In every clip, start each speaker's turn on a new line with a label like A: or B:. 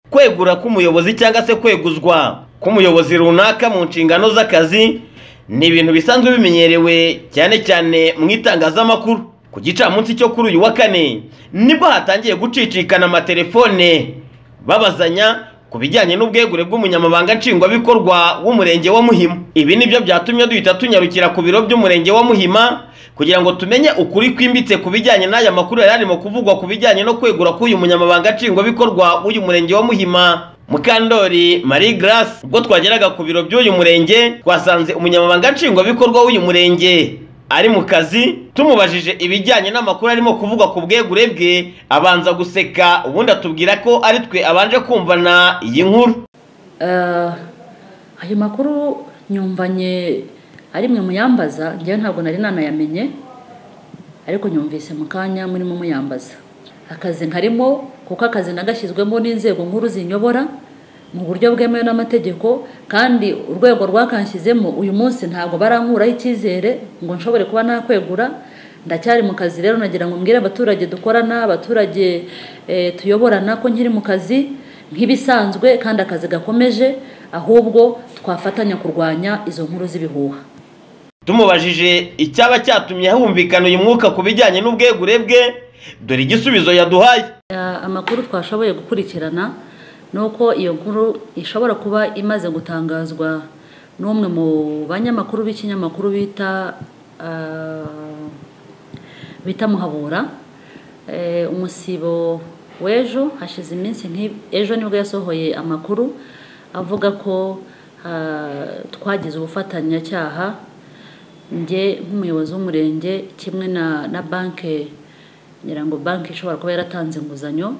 A: kwegura k'umuyobozi cyangwa se kweguzwa k'umuyobozi runaka mu nshingano z'akazi ni ibintu bisanzwe bimenyerewe cyane cyane mu itangazamakuru ku gicamunsi cyo kuri uyu wa kane nibwo hatangiye gucicikana amatelefone babazanya ku bijyanye n'ubwegure bw'umunyamabanga nshingwabikorwa w'umurenge wa muhima ibi nibyo byatumye duhita tunyarukira ku biro by'umurenge wa muhima kugira ngo tumenye ukuri kwimbitse ku bijyanye n'aya makuru yari arimo kuvugwa ku bijyanye no kwegura k'uyu munyamabanga nshingwabikorwa w'uyu murenge wa muhima mukandori marie grace ubwo twageraga ku biro by'uyu murenge twasanze umunyamabanga nshingwabikorwa w'uyu murenge ari mu kazi tumubajije ibijyanye n'amakuru arimo kuvugwa ku bwegure bwe abanza guseka ubundi atubwira ko ari twe abanje kumvana iyi nkuru
B: ayo makuru nyumvanye ari mwe muyambaza njyewe ntabwo nari nanayamenye ariko nyumvise mu kanya murimo muyambaza akazi nkarimo kuko akazi nagashyizwemo n'inzego nkuru zinyobora mu buryo bwemewe n'amategeko kandi urwego rwakanshyizemo uyu munsi ntabwo barankuraho icyizere ngo nshobore kuba nakwegura ndacyari mu kazi rero nagira ngo mbwire abaturage dukorana abaturage tuyoborana ko nkiri mu kazi nk'ibisanzwe kandi akazi gakomeje ahubwo twafatanya kurwanya izo nkuru z'ibihuha
A: tumubajije icyaba cyatumye humvikana uyu mwuka ku bijyanye n'ubwegure bwe dore igisubizo yaduhaye
B: amakuru twashoboye gukurikirana ni uko iyo nkuru ishobora kuba imaze gutangazwa n'umwe mu banyamakuru b'ikinyamakuru bita bita muhabura umusibo w'ejo hashize iminsi ejo nibwo yasohoye amakuru avuga ko twagize ubufatanyacyaha njye nk'umuyobozi w'umurenge kimwe na banki ngira ngo banki ishobora kuba yaratanze inguzanyo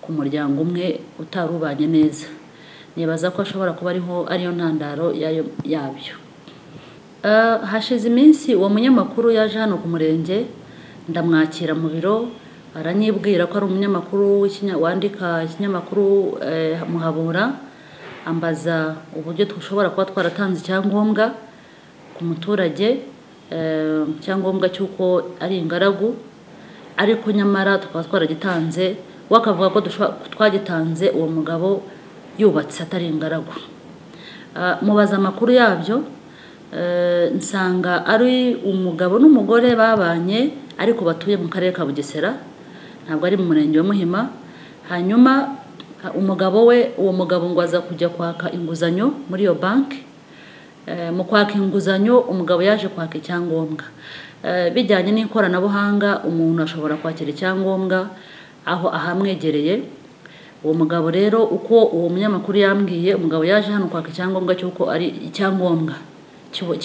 B: ku muryango umwe utarubanye neza nibaza ko ashobora kuba ariho ariyo ntandaro yabyo hashize iminsi uwo munyamakuru yaje hano ku murenge ndamwakira mu biro aranyibwira ko ari umunyamakuru wandika ikinyamakuru muhabura ambaza uburyo dushobora kuba twaratanze icyangombwa ku muturage icyangombwa cy'uko ari ingaragu ariko nyamara tukaba twaragitanze we akavuga ko twagitanze uwo mugabo yubatse atari ingaragu mubaza amakuru yabyo nsanga ari umugabo n'umugore babanye ariko batuye mu karere ka bugesera ntabwo ari mu murenge wa muhima hanyuma umugabo we uwo mugabo ngo aza kujya kwaka inguzanyo muri iyo banki mu kwaka inguzanyo umugabo yaje kwaka icyangombwa bijyanye n'ikoranabuhanga umuntu ashobora kwakira icyangombwa aho ahamwegereye uwo mugabo rero uko uwo munyamakuru yambwiye umugabo yaje hano kwaka icyangombwa cy'uko ari icyangombwa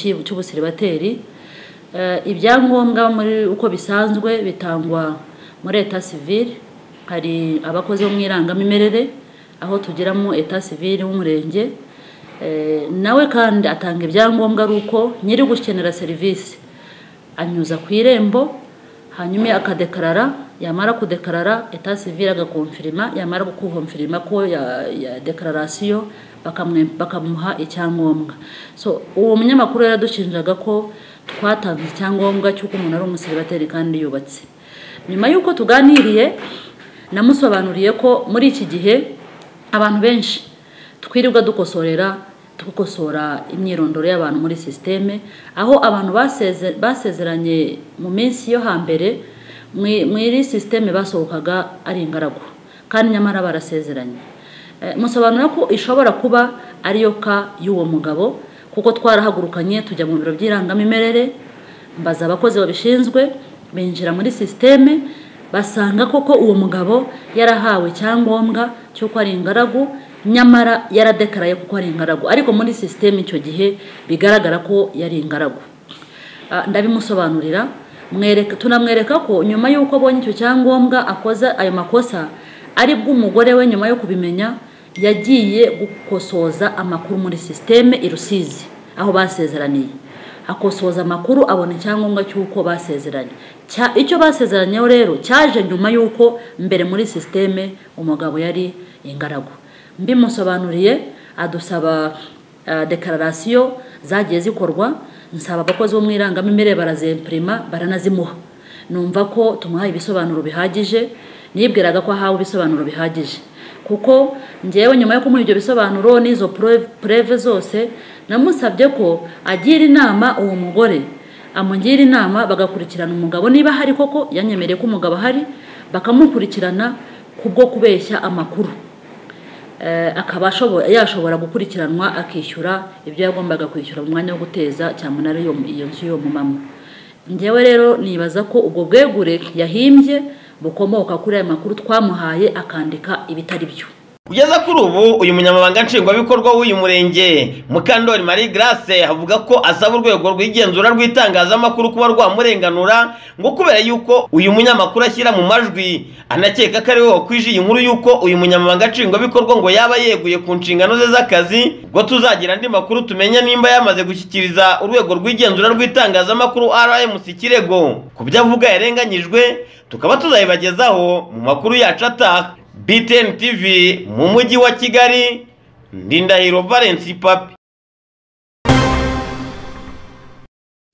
B: cy'ubusiribateri ibyangombwa muri uko bisanzwe bitangwa muri eta sivire hari abakozi bo mu irangamimerere aho tugiramo eta sivire w'umurenge nawe kandi atanga ibyangombwa ari uko nyiri gukenera serivisi anyuza ku irembo hanyuma akadekarara yamara kudekarara eta sivire agakomfirima yamara gukomfirima ko ya dekararasiyo bakamuha icyangombwa so uwo munyamakuru yaradushinjaga ko twatanze icyangombwa cy'uko umuntu ari umusiribateri kandi yubatse nyuma y'uko tuganiriye namusobanuriye ko muri iki gihe abantu benshi twirirwa dukosorera dukosora imyirondoro y'abantu muri sisiteme aho abantu basezeranye mu minsi yo hambere muri sisiteme basohokaga ari ingaragu kandi nyamara barasezeranye musobanura ko ishobora kuba ariyo ka y'uwo mugabo kuko twarahagurukanye tujya mu biro by'irangamimerere mbaza abakozi babishinzwe binjira muri sisiteme basanga koko uwo mugabo yarahawe icyangombwa cy'uko ari ingaragu nyamara yaradekaraye kuko ari ingaragu ariko muri sisiteme icyo gihe bigaragara ko yari ingaragu ndabimusobanurira tunamwereka ko nyuma y'uko abonye icyo cyangombwa akoze ayo makosa ari bw'umugore we nyuma yo kubimenya yagiye gukosoza amakuru muri sisiteme i rusizi aho basezeraniye akosoza amakuru abona icyangombwa cy'uko basezeranye icyo basezeranyeho rero cyaje nyuma y'uko mbere muri sisiteme umugabo yari ingaragu mbimusobanuriye adusaba dekararasiyo zagiye zikorwa nsaba abakozi bo mu irangamimerere barazempurima baranazimuha numva ko tumuhaye ibisobanuro bihagije nibwiraga ko ahawe ibisobanuro bihagije kuko ngewe nyuma yo kumuha ibyo bisobanuro n'izo pureve zose namusabye ko agira inama uwo mugore amugira inama bagakurikirana umugabo niba hari koko yanyemereye ko umugabo ahari bakamukurikirana kubwo kubeshya amakuru akaba yashobora gukurikiranwa akishyura ibyo yagombaga kwishyura mu mwanya wo guteza cyamunara iyo nzu y'uwo mumama ngewe rero nibaza ko ubwo bwegure yahimbye bukomoka kuri aya makuru twamuhaye akandika ibitari byo
A: kugeza kuri ubu uyu munyamabanga nshingwabikorwa w'uyu murenge mukandori marie grace avuga ko asaba urwego rw'igenzura rw'itangazamakuru kuba rwamurenganura ngo kubera yuko uyu munyamakuru ashyira mu majwi anakeka ko ari we wakwije iyi nkuru y'uko uyu munyamabanga nshingwabikorwa ngo yaba yeguye ku nshingano ze z'akazi ngo tuzagira andi makuru tumenye nimba yamaze gushyikiriza urwego rw'igenzura rw'itangazamakuru rmc kirego ku byo avuga yarenganyijwe tukaba tuzabibagezaho mu makuru yacu ataha BTN TV mu mujyi wa Kigali Ndindahiro Valence Papi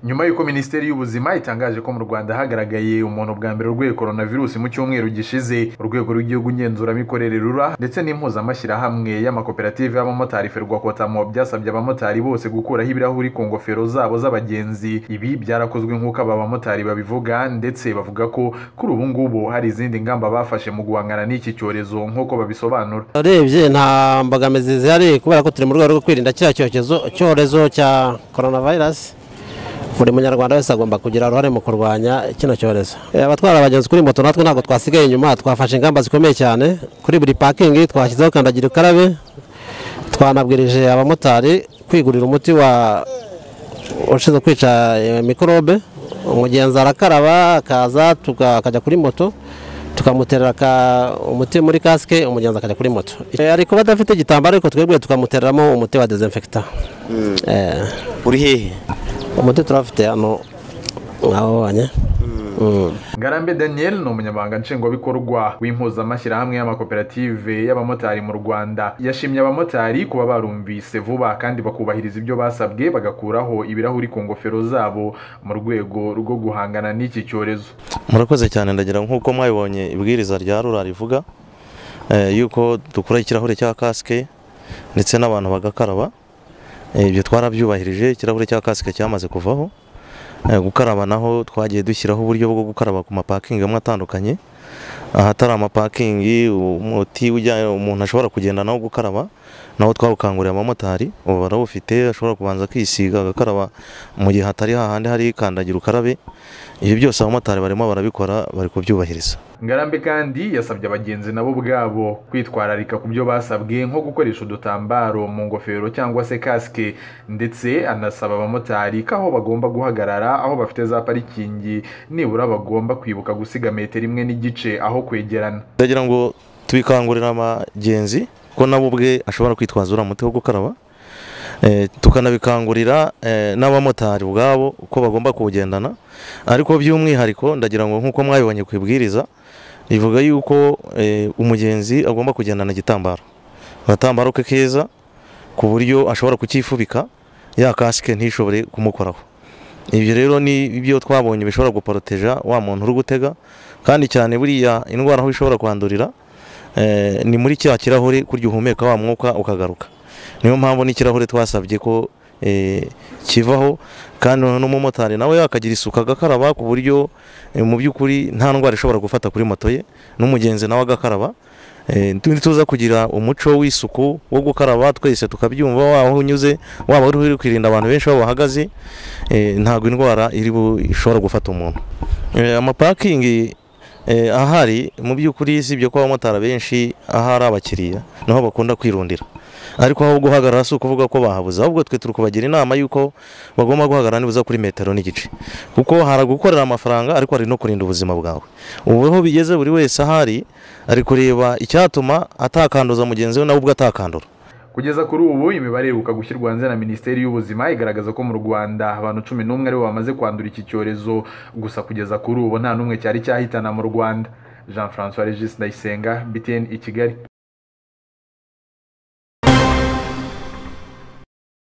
C: nyuma y'uko minisiteri y'ubuzima itangaje ko mu rwanda hagaragaye umuntu bwa mbere urwaye virusi mu cyumweru gishize urwego rw'igihugu ngenzuramikorere rura ndetse n'impuzamashyirahamwe y'amakoperative y'abamotari ferwakotamo byasabye abamotari bose gukuraho ibirahuri ku ngofero zabo z'abagenzi ibi byarakozwe nk'uko aba bamotari babivuga ndetse bavuga ko kuri ubu ngubu hari izindi ngamba bafashe mu guhangana n'iki cyorezo nk'uko babisobanura
D: urebye nta mbogamizi zihari kubera ko turi mu rwego rwo kwirinda kiriya cyorezo cya coronavirus buri munyarwanda wese agomba kugira uruhare mu kurwanya kino cyorezo abatwara abagenzi kuri moto natwe ntabwo twasigaye inyuma twafashe ingamba zikomeye cyane kuri buri pakingi twashyizeho kandagira ukarabe twanabwirije abamotari kwigurira umuti wa ushinzwe kwica mikorobe umugenzi arakaraba akaza akajya kuri moto tukamuterera umuti muri kasike umugenzi akajya kuri moto ari kuba adafite igitambaro ariko twebwe tukamutereramo umuti wa dezinfekita
E: uri hehe
D: umuti turafite hano ngaho wabonye
C: ngarambe daniel ni umunyamabanga nshingwabikorwa w'impuzamashyirahamwe y'amakoperative y'abamotari mu rwanda yashimye abamotari kuba barumvise vuba kandi bakubahiriza ibyo basabwe bagakuraho ibirahuri ku ngofero zabo mu rwego rwo guhangana n'iki cyorezo
E: murakoze cyane ndagira nk'uko mwabibonye ibwiriza rya rura rivuga yuko dukura ikirahure cya kasike ndetse n'abantu bagakaraba ibyo twarabyubahirije ikirahure cya kasike cyamaze kuvaho gukaraba naho twagiye dushyiraho uburyo bwo gukaraba ku mapakingi amwe atandukanye ahatari amapakingi umuti umuntu ashobora kugenda nawo gukaraba nawo twawukanguriye abamotari ubu barawufite ashobora kubanza kwisiga agakaraba mu gihe hatari hahandi hari kandagira ukarabe ibi byose abamotari barimo barabikora bari kubyubahiriza
C: ngarambe kandi yasabye abagenzi nabo ubwabo kwitwararika ku byo basabwe nko gukoresha udutambaro mu ngofero cyangwa se kasike ndetse anasaba abamotari ko aho bagomba guhagarara aho bafite za parikingi nibura bagomba kwibuka gusiga metero imwe n'igice aho kwegerana
E: ndagira ngo tubikangurira abagenzi ko nabo ubwe ashobora kwitwaza uriya muti wo gukaraba tukanabikangurira n'abamotari ubwabo uko bagomba kuwugendana ariko by'umwihariko ndagira ngo nk'uko mwabibonye ku ibwiriza rivuga yuko umugenzi agomba kugendana igitambaro agatambaro ke keza ku buryo ashobora kucyifubika ya kasike ntishobore kumukoraho ibyo rero ni ibyo twabonye bishobora guporoteja wa muntu uri gutega kandi cyane buriya indwara aho ishobora kwandurira ni muri cya kirahure kurya uhumeka wa mwuka ukagaruka niyo mpamvu n'ikirahure twasabye ko kivaho kandi n'umumotari nawe yakagira isuku agakaraba ku buryo mu by'ukuri nta ndwara ishobora gufata kuri moto ye n'umugenzi nawe agakaraba tuza kugira umuco w'isuku wo gukaraba twese tukabyumva waba unyuze waba uri kwirinda abantu benshi aho bahagaze ntabwo indwara ishobora gufata umuntu amapakingi ahari mu by'ukuri si ibyo ko abamotari benshi ahari abakiriya niho bakunda kwirundira ariko aho guhagarara si ukuvuga ko bahabuze ahubwo twe turi kubagira inama y'uko bagomba guhagarara nibuza kuri metero n'igice kuko hari gukorera amafaranga ariko hari no kurinda ubuzima bwawe ubu aho bigeze buri wese ahari ari kureba icyatuma atakanduza mugenzi we nawe ubwo atakandura
C: kugeza kuri ubu imibare iheruka gushyirwa hanze na minisiteri y'ubuzima igaragaza ko mu rwanda abantu cumi n'umwe aribo bamaze kwandura iki cyorezo gusa kugeza kuri ubu nta n'umwe cyari cyahitana mu rwanda jean francois regis ndayisenga btn i kigali